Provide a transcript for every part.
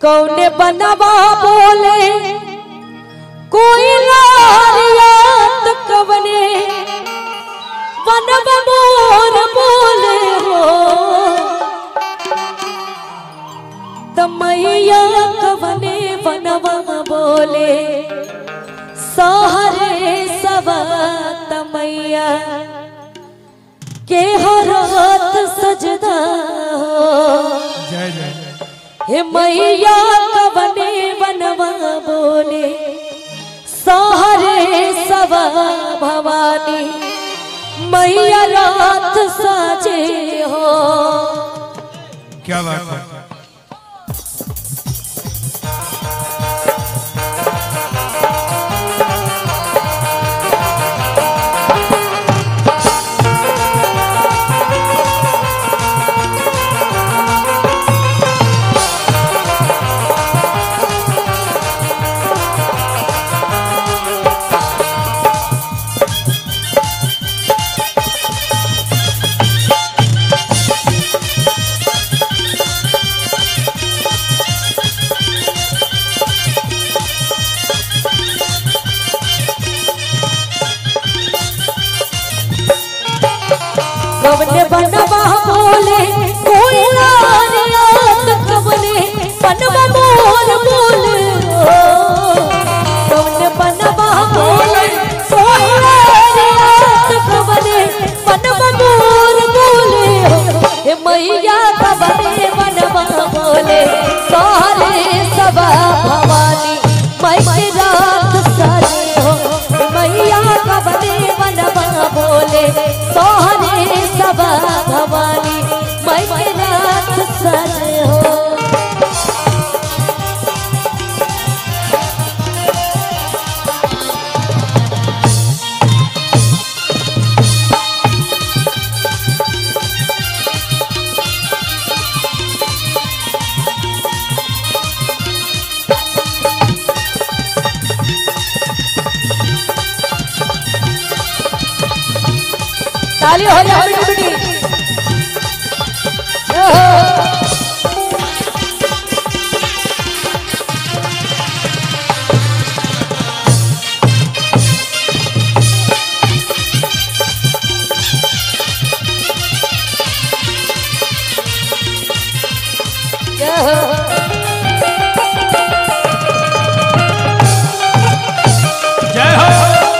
कौने बनवा बोले कोई लारियात कवने बनव मोर बोले हो तमैया कवने बनवा बोले सहरे सवा तमैया के हरत सजदा हो जय जय हे मैया कवने बनवा बोले सहरे सवा भवानी मैया रात साजे हो क्या बात है कवने बनवा बोले कोई लारियात कवने बनवा मोर बोले हो कवने बनवा बोले कोई लारियात कवने बनवा मोर बोले हो हे मैया कवने बनवा बोले सारे सबा भवानी मैं के रात सारे हो हे मैया कवने बनवा बोले सोहरे सबा भवानी मैं के रात सारे हो ताली हो जाए बेटी बेटी जय हो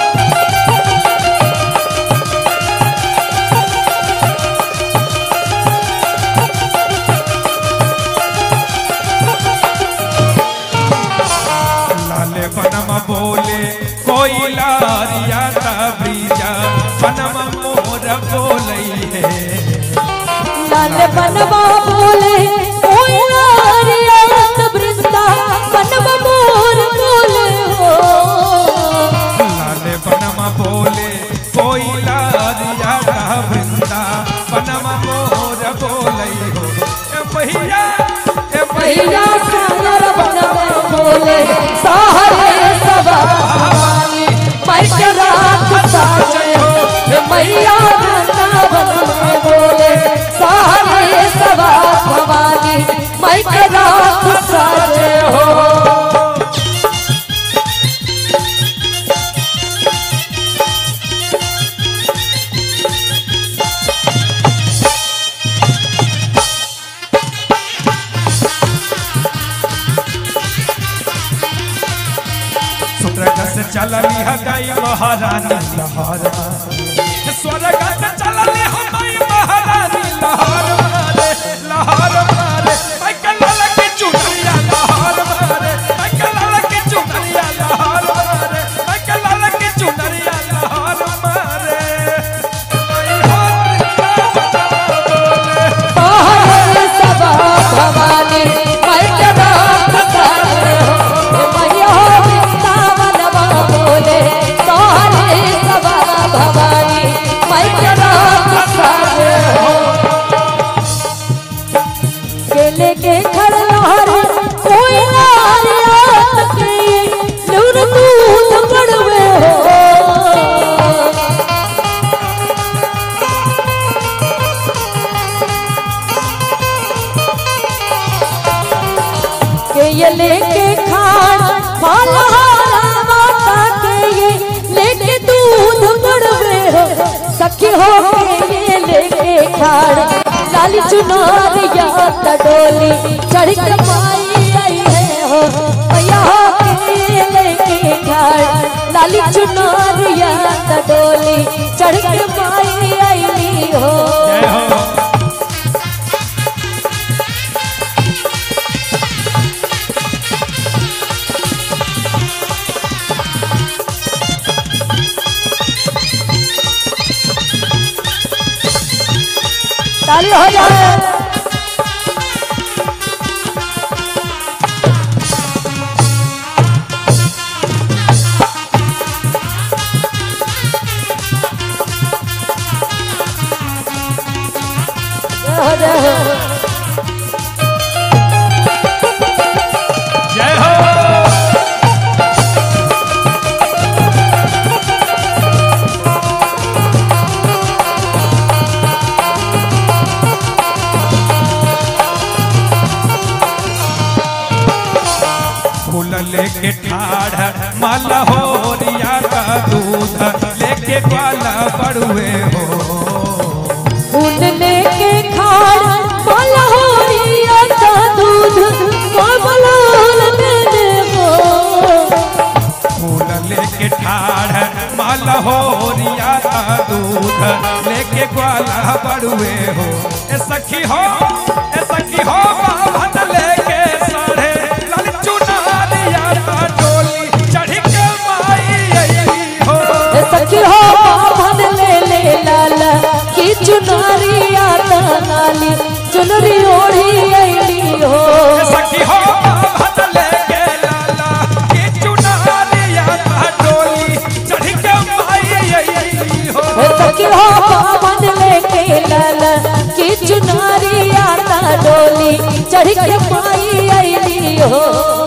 लाले बनम बोले कोई लारिया का ब्रीजा बनम मोर बोले है लाल बनवा बोले कोई लारियात वृंदा बनवा मोर बोले हो लाले बनम बोले कोई लारिया का वृंदा बनम मोर बोले हो ए भैया ए मैया भैया सागर बनवा बोले सहरे सबा भवानी मैं के रात साजे हो हे मैया नंदा बनवा बोले सहरे सबा भवानी मैं के रात साजे हो स्वर्ग से चलली है गई महारानी लहर स्वर्ग से चलली है गई महारानी लहर मारे लहर मारे मैं कलल की चुनरिया लहर मारे मैं कलल की चुनरिया लहर मारे मैं कलल की चुनरिया लहर मारे मैं हाथ बोले सहरे सबा भवानी मैं के रात साजे हो हे मैया वृंदावनवा बोले सहरे सबा भवानी मैं के रात साजे हो केले के घर लहर कोई लारियात के नूर दूध पड़वे हो के ये लेके खाड़ फलहारा माता के ये लेके दूध मड़वे हो सखी हो के ये लेके खाड़ लाली चुनार या डोली चढ़ के माई आई है हो मैया हो के ये लेके खाड़ लाली चुनार या डोली चढ़ के माई आई हो जय हो ताली हो जाए जय हो जय हो जय हो फूल लेके ठाढ़ माला हो रिया का दूध लेके ग्वाला बड़ुए हो फूल लेके खाड़ माला हो रिया का दूध कोमल दे देवो फूल लेके ठाढ़ माला हो रिया का दूध लेके ग्वाला बड़ुए हो ए सखी हो ए सखी हो बाभन लेके साढ़े लाल चुनारिया का डोली चढ़ के माई आई हो ए सखी हो बाभन ले ले लाला की चुनरी आता नाली चुनरी ओढ़ी आईली हो ए सखी हो बाभन लेके लाला की चुनारिया का डोली चढ़ के माई आई हो ए सखी हो बाभन लेके लाला की चुनरी आता डोली चढ़ के पाई आईली हो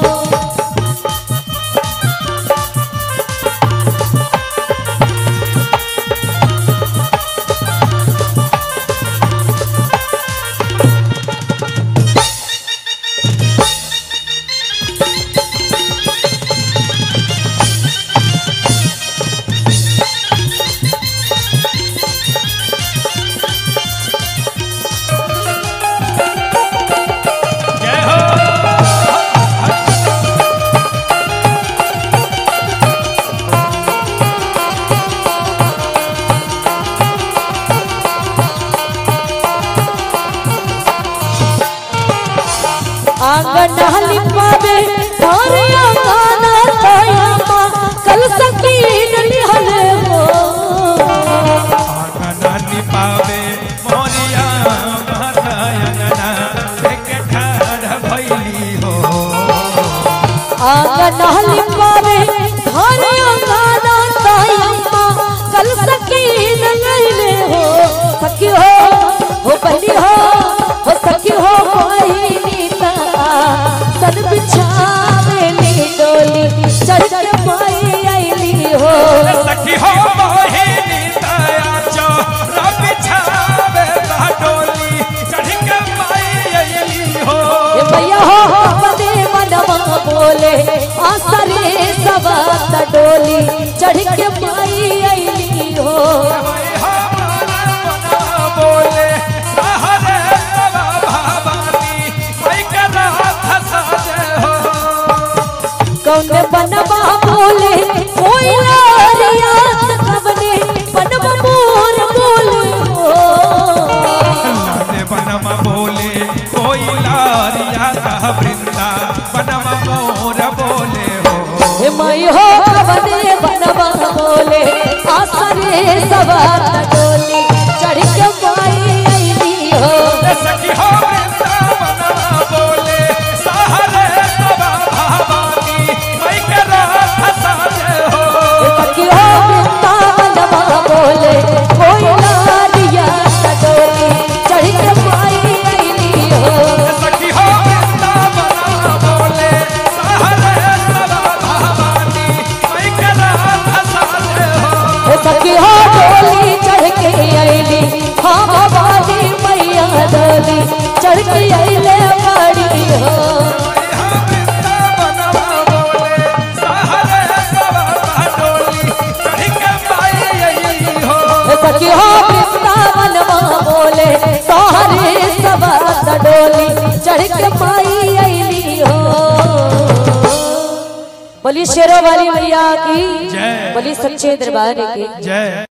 जय हो आंगन लिपावे और आंगन तयमा कल सकीन लिहल हो आंगना निपावे मोरिया महारायणना एक ठाढ़ भैली हो आंगन लिपावे और आंगन तयमा कल सकीन लैले हो सखी हो हो बनी हो हो सखी हो बहिनी ता सन बिछावे ली डोली चढ़ के पाई आईली हो सखी हो मोहिनी दया चो रब छावे डोली चढ़ के माई अइली हो ए भैया हो बदे मनवा बोले आसरे सवात डोली चढ़ के पाई आईली हो भाई हमारा मना बोले सहरे सवा भवानी मैं करा धसा जय हो कौन बनवा बोले कोई लारिया कबने बनवा मोर बोले हो लाने बनम बोले कोई लारिया का वृंदा बनम मोर बोले हो हे मई हो कबने बनवा बोले आसरे सवात डोली चढ़ के पाई आईली हो सखी हो वृंदा बनम बोले सहरे सवा भवानी मैं करा धसा जय हो सखी हो वृंदावनवा बोले कोई लारिया डोली चढ़ के पाई आईली हो सखी हो वृंदा बनम बोले सहरे सवा भवानी मैं करा धसा जय हो सखी हो डोली चढ़ डोली चढ़ के माई अली हो बोली शेरों वाली मैया की जय। बोली सच्चे दरबार की जय